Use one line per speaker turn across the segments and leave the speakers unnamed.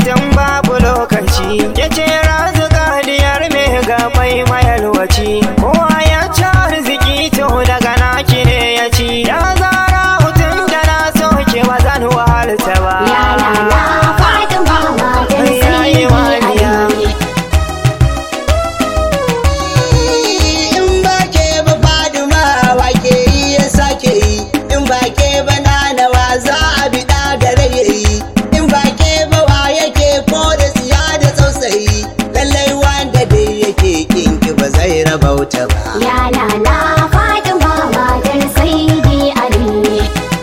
tun babu lokaci ya ce razuka diyar mai gabai mayalwaci kowa ya ci arziki to daga naki ne ya ci ya zara hutun da na soke ba zan wahalta ba
Ya lala Fatima matar
Yayi
Sayyidi
waliya.
Ali.
in ba ke ba faduma wa ke yi ya sake yi in ba ke ba nanawa za a bi gare ya yi in ba ke ba wa yake ko da tsiya da tausayi lallai wanda dai yake kinki ba zai rabauta ba
Ya lala Fatima matar Sayyidi Ali.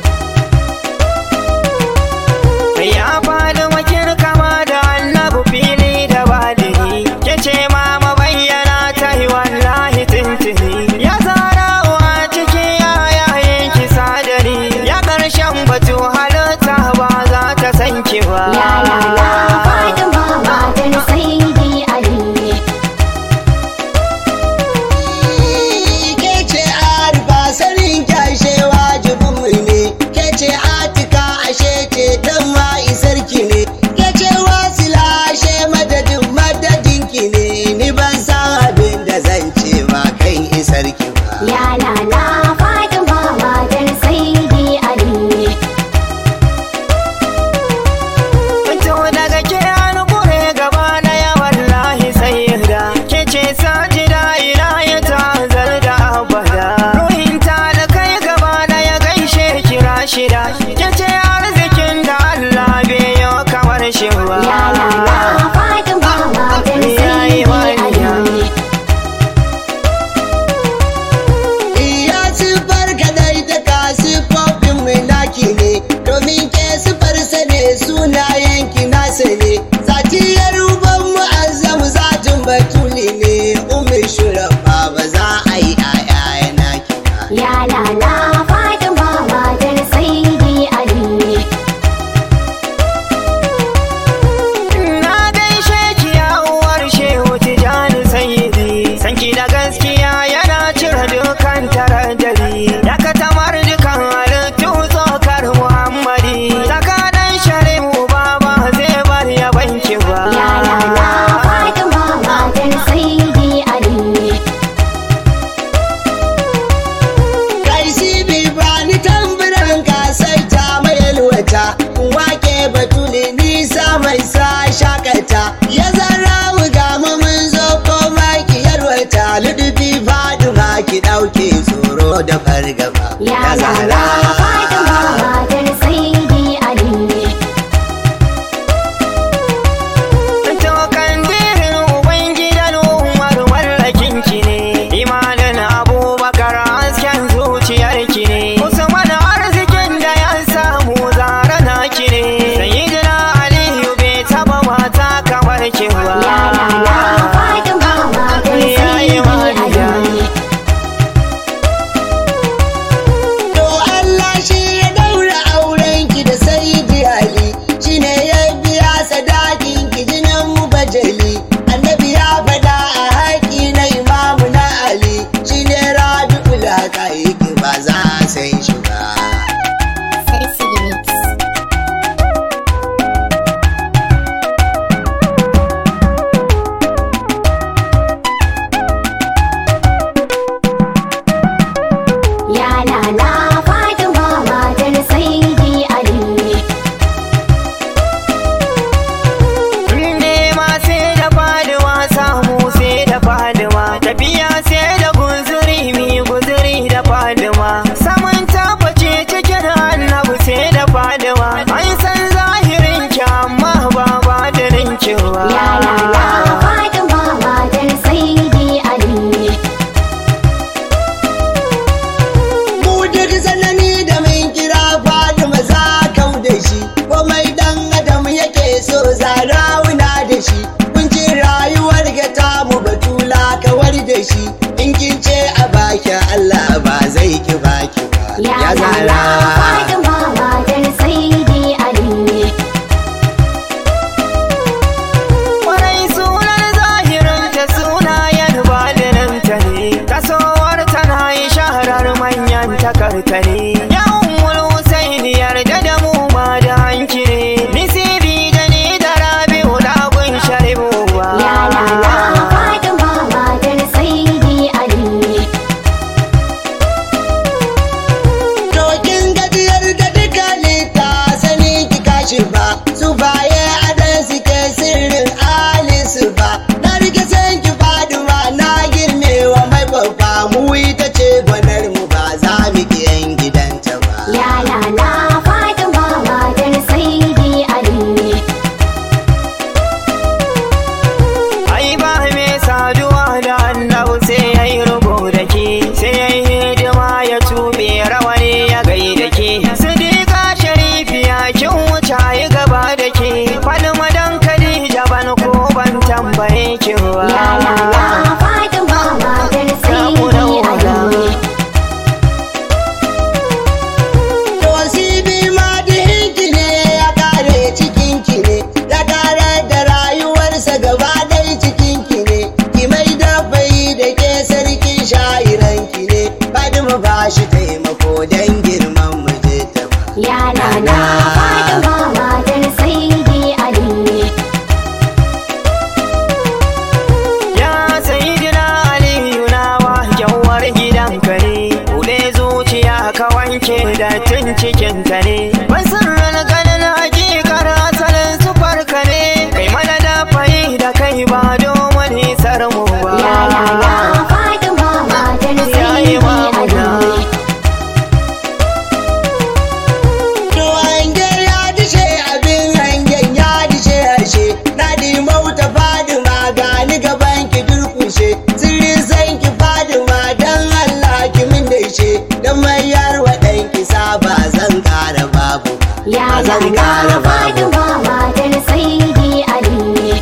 Ya faɗi wakil kama da annabu fili da badiri ke ce ma mabayyana ta yi wallahi tuntuni ya zara wa ciki yayin ki sadari ya ƙarshen batu halitta ba za ta san ki ba
Ya lala Fatima matar Sayyidi Ali.
ke ce arifa sanin kyashe wajibin mu ne ke ce atika ashe ce dan ma isarki ne ke ce wasila ashe madadin madadin ki ne ni ban san abin da zan ce ma kan isarki ba
Ya lala Fatima matar Sayyidi Ali.
To daga ke an kure gaba na ya wallahi sai da ke ce sajida ila ya tazar da abada ruhin ta da kai gaba na ya gaishe kira shida ke ce arzikin da Allah bai yi kamar shi ba
Ya lala Fatima matar
Yayi
Sayyidi
waliya.
Ali.
iya sifar kadai ta ka siffofin mai naki ne domin ke siffar sa ne sunayen ki nasa ne zatiyar uban mu'azzamu zatin batuli ne umar shurafa ba za a yi aya naki ba
Ya lala Fatima matar Sayyidi Ali.
Na gaishe ki ya uwar shehu tijani sayyidi sanki da gaskiya yana cire dukan taradari ya katamar dukan halittu tsokar muhammadi tsakanin shari'u baba zai bar ya banki ba
Ya lala Fatima matar Sayyidi Ali.
kai si bi bani tamburan ka sai ta mai yalwata wake batuli nisa mai sa shakata ya zara ga mu mun zo koma ki yalwata ludubi faduma ki dauke tsoro da fargaba
Ya lala Fatima matar Sayyidi Ali.
To kandirin ubangidan umar wallakin ki ne imanin abubakar hasken zuciyar ki ne usman arzikin da ya samu zara na ki ne sayyidina aliyu bai taba mata kamar ki ba
Ya lala Fatima matar
Yayi
Sayyidi
waliya.
Ali.
To Allah shi ya daura auren ki da Sayyidi Ali shine ya biya sadakin ki jinin mu bajali annabi ya faɗa a haƙi na imamu na Ali shine Rabi'ul Haqaiqi ba za a san shi ba.
tambaye ki ba
Ya lala Fatima matar
Samu
Sayyidi
rauna.
Ali.
To sibi ma dihinki ne ya kare cikinki ne, ya kare da rayuwarsa gaba ɗaya cikinki ne, ki mai da bai da ke sarkin sha'iranki ne, Fatima ba shi taimako don girman mijinta ba.
Ya lala Fatima matar Sayyidi Ali.
Ya sayidina Aliyu na wa kyawar gidanka ne, Kuɗe zuciya ka wanke dattin cikinka ne. Ban sirrin ganin hakikar asalin sufarka ne, kai mana da fayi da kai ba domin isar mu ba.
Ya lala Fatima matar
Ya yi
Sayyidi
mamuna.
Ali.
To hange ya dishe abin hangen ya dishe harshe, na mauta Fadima gani gaban ki durkushe, sirrin san ki Fadima don Allah ki min da ishe, don mayar wa ɗanki saba zan ƙara babu.
Ya
Ba zan
lala
ƙara babu.
Fatima matar Sayyidi Ali.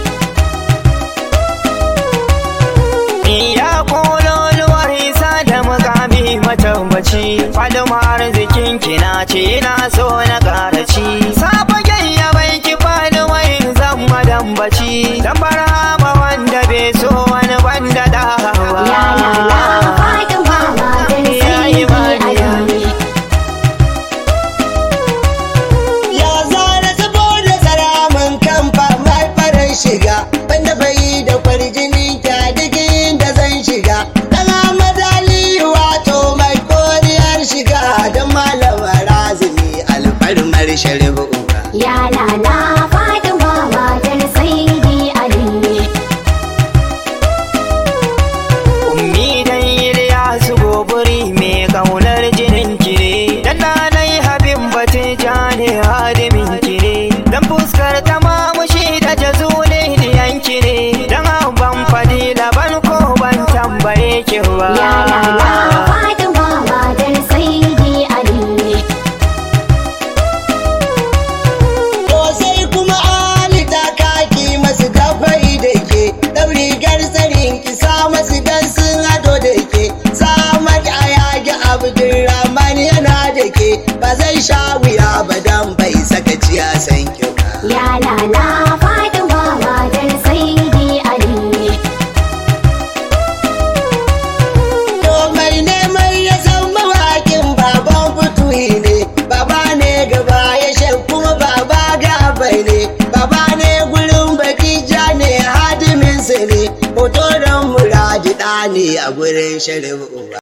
Ya kololuwar isa da mukami matambaci Fadima arzikin kina ce na so na karaci Safagen ya bai ki Fadima in zan madambaci Dan barhama wanda bai so wani banda dawa
Ya lala Fatima matar
Ya yi
Sayyidi
mariya.
Ali.
Ya zara saboda tsaramin kamfa mai farin shiga Banda bai da kwarjini ta duk inda zan shiga Dan Ahmad Ali wato mai koriyar shiga Don malama razumi alfarmar shari'u
Ya lala Fatima matar Sayyidi Ali.
Ummi dan Ilyasu goburi mai kaunar jinin kire Dan nanai habin batin jani hadimin kire Dan fuskar ta mamushi da jazuli diyan kire Dan ban fadila ban ko ban tambaye ki ba
Ya lala Fatima matar Sayyidi Ali.
To sai kuma Ali ta kaki masu dafai da ke Ɗan rigar tsarin ki sa masu dan sun hado da ke Samar a yagi Abdulrahman yana da ke Ba zai sha wuya ba dan bai saka ciya san ki ba
Ya lala Fatima matar Sayyidi Ali.
To mai neman ya san mawakin baban fituhi ne Baba ne gaba ya shan kuma baba gaba ne Baba ne gurin baki ja ne hadiminsa ne Hoto don muradi ɗa ne a gurin shari'u